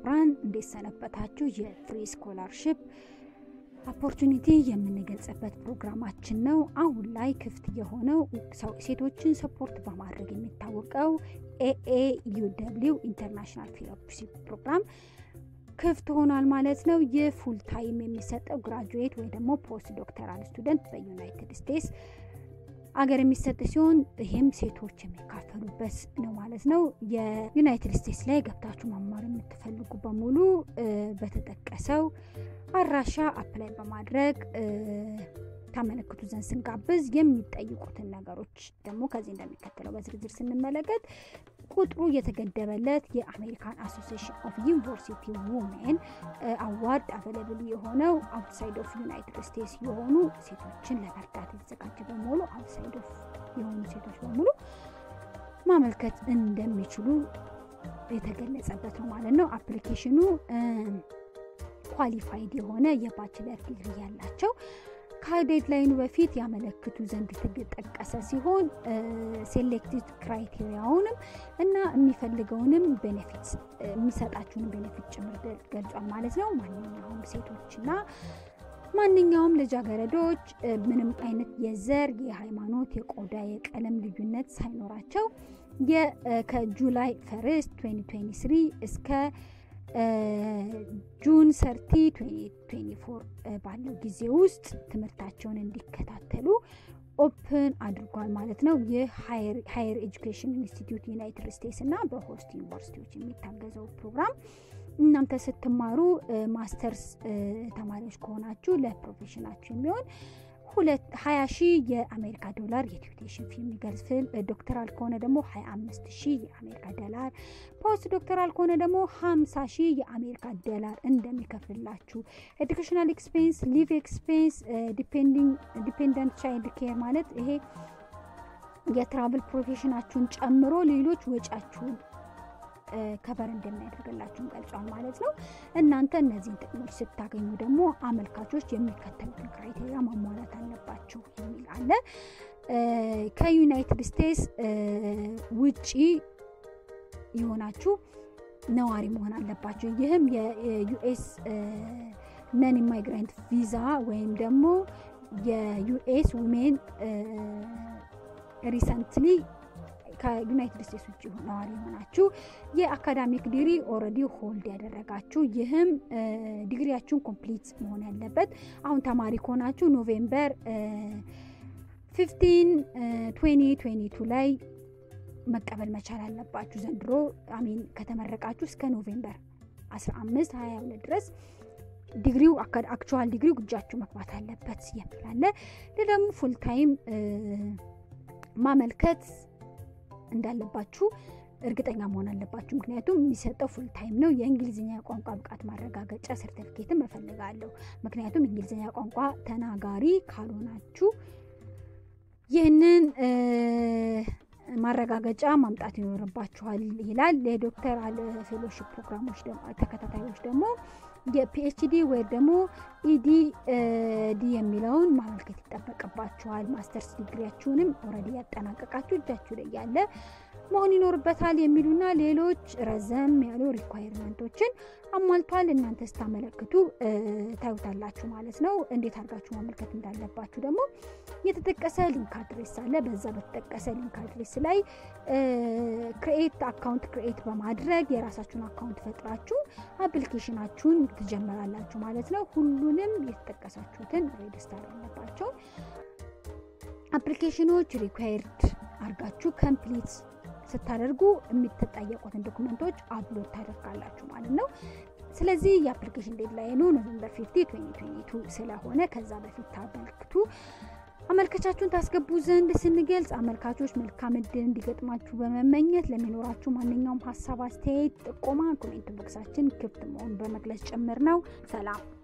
ክቡራን እንዴት ሰነበታችሁ? የፍሪ ስኮላርሽፕ ኦፖርቹኒቲ የምንገልጽበት ፕሮግራማችን ነው። አሁን ላይ ክፍት የሆነው ሴቶችን ሰፖርት በማድረግ የሚታወቀው ኤኤ ዩደብሊው ኢንተርናሽናል ፌሎሺፕ ፕሮግራም ክፍት ሆኗል ማለት ነው። ይህ ፉል ታይም የሚሰጠው ግራጁዌት ወይ ደግሞ ፖስት ዶክተራል ስቱደንት በዩናይትድ ስቴትስ አገር የሚሰጥ ሲሆን ይህም ሴቶች የሚካፈሉበት ነው ማለት ነው። የዩናይትድ ስቴትስ ላይ ገብታችሁ መማር የምትፈልጉ በሙሉ በተጠቀሰው አድራሻ አፕላይ በማድረግ ታመለክቱ ዘንድ ስንጋብዝ የሚጠይቁትን ነገሮች ደግሞ ከዚህ እንደሚከተለው በዝርዝር ስንመለከት ቁጥሩ የተገደበለት የአሜሪካን አሶሲሽን ኦፍ ዩኒቨርሲቲ ውሜን አዋርድ አቬለብል የሆነው አውትሳይድ ኦፍ ዩናይትድ ስቴትስ የሆኑ ሴቶችን ለመርዳት የተዘጋጀ በመሆኑ አውትሳይድ ኦፍ የሆኑ ሴቶች በሙሉ ማመልከት እንደሚችሉ የተገለጸበት ነው ማለት ነው። አፕሊኬሽኑ ኳሊፋይድ የሆነ የባችለር ዲግሪ ያላቸው ከዴድላይኑ በፊት ያመለክቱ ዘንድ የተጠቀሰ ሲሆን ሴሌክቲቭ ክራይቴሪያውንም እና የሚፈልገውንም ቤኔፊት የሚሰጣችሁን ቤኔፊት ጭምር ገልጿል ማለት ነው። ማንኛውም ሴቶችና ማንኛውም ልጃገረዶች ምንም አይነት የዘር፣ የሃይማኖት፣ የቆዳ፣ የቀለም ልዩነት ሳይኖራቸው ከጁላይ ፈርስት 2023 እስከ ጁን ሰርቲ 2024 ባለው ጊዜ ውስጥ ትምህርታቸውን እንዲከታተሉ ኦፕን አድርጓል ማለት ነው። ይህ ሃየር ኤጁኬሽን ኢንስቲትዩት ዩናይትድ ስቴትስ እና በሆስት ዩኒቨርሲቲዎች የሚታገዘው ፕሮግራም እናንተ ስትማሩ ማስተርስ ተማሪዎች ከሆናችሁ ለፕሮፌሽናችሁ የሚሆን ሁለት ሀያ ሺህ የአሜሪካ ዶላር የቲዩቴሽን ፊ የሚገልጽ ዶክተራል ከሆነ ደግሞ ሀያ አምስት ሺህ የአሜሪካ ዶላር ፖስት ዶክተራል ከሆነ ደግሞ ሀምሳ ሺህ የአሜሪካ ዶላር እንደሚከፍልላችሁ ኤዱኬሽናል ኤክስፔንስ ሊቭ ኤክስፔንስ ዲፔንደንት ቻይልድ ኬር ማለት ይሄ የትራቭል ፕሮፌሽናችሁን ጨምሮ ሌሎች ወጫችሁን ከበር እንደሚያደርግላችሁን ገልጿል ማለት ነው። እናንተ እነዚህን ጥቅሞች ስታገኙ ደግሞ አመልካቾች የሚከተሉትን ክራይቴሪያ ማሟላት አለባችሁ የሚል አለ። ከዩናይትድ ስቴትስ ውጪ የሆናችሁ ነዋሪ መሆን አለባችሁ። ይህም የዩኤስ ነን ኢማይግራንት ቪዛ ወይም ደግሞ የዩኤስ ውሜን ሪሰንትሊ ከዩናይትድ ስቴትስ ውጭ ነዋሪ የሆናችሁ የአካዳሚክ ዲግሪ ኦልሬዲ ሆልድ ያደረጋችሁ ይህም ዲግሪያችሁን ኮምፕሊት መሆን ያለበት አሁን ተማሪ ከሆናችሁ ኖቬምበር 15 2022 ላይ መቀበል መቻል አለባችሁ። ዘንድሮ አሚን ከተመረቃችሁ እስከ ኖቬምበር 15 22 ድረስ ዲግሪው አክቹዋል ዲግሪው እጃችሁ መግባት አለበት የሚላለ ደግሞ ፉል ታይም ማመልከት እንዳለባችሁ እርግጠኛ መሆን አለባችሁ። ምክንያቱም የሚሰጠው ፉል ታይም ነው። የእንግሊዝኛ ቋንቋ ብቃት ማረጋገጫ ሰርተፊኬትን እፈልጋለሁ። ምክንያቱም እንግሊዝኛ ቋንቋ ተናጋሪ ካልሆናችሁ ይህንን ማረጋገጫ ማምጣት ይኖርባችኋል ይላል። የዶክተር አለ ፌሎሺፕ ፕሮግራሞች ተከታታዮች ደግሞ የፒኤችዲ ወይም ደግሞ ኢዲ ዲ የሚለውን ማመልከት ይጠበቅባችኋል። ማስተርስ ዲግሪያችሁንም ኦልሬዲ ያጠናቀቃችሁ እጃችሁ ላይ ያለ መሆን ይኖርበታል የሚሉና ሌሎች ረዘም ያሉ ሪኳየርመንቶችን አሟልቷል። እናንተ ስታመለክቱ ታዩታላችሁ ማለት ነው። እንዴት አድርጋችሁ ማመልከት እንዳለባችሁ ደግሞ የተጠቀሰ ሊንክ አድሬስ አለ። በዛ በተጠቀሰ ሊንክ አድሬስ ላይ ክሬኤት አካውንት ክሬኤት በማድረግ የራሳችሁን አካውንት ፈጥራችሁ አፕሊኬሽናችሁን ትጀምራላችሁ ማለት ነው። ሁሉንም የተጠቀሳችሁትን ሬጅስተር ያለባቸው አፕሊኬሽኖች ሪኳየርድ አድርጋችሁ ከምፕሊት ስታደርጉ የሚተጠየቁትን ዶክመንቶች አፕሎድ ታደርጋላችሁ ማለት ነው። ስለዚህ የአፕሊኬሽን ዴድላይኑ ኖቨምበር 50 2022 ስለሆነ ከዛ በፊት ታመልክቱ። አመልከቻችሁን ታስገቡ ዘንድ ስንገልጽ አመልካቾች መልካም እድል እንዲገጥማችሁ በመመኘት ለሚኖራችሁ ማንኛውም ሀሳብ፣ አስተያየት፣ ጥቆማ ኮሜንት ቦክሳችን ክፍት መሆኑን በመግለጽ ጭምር ነው። ሰላም።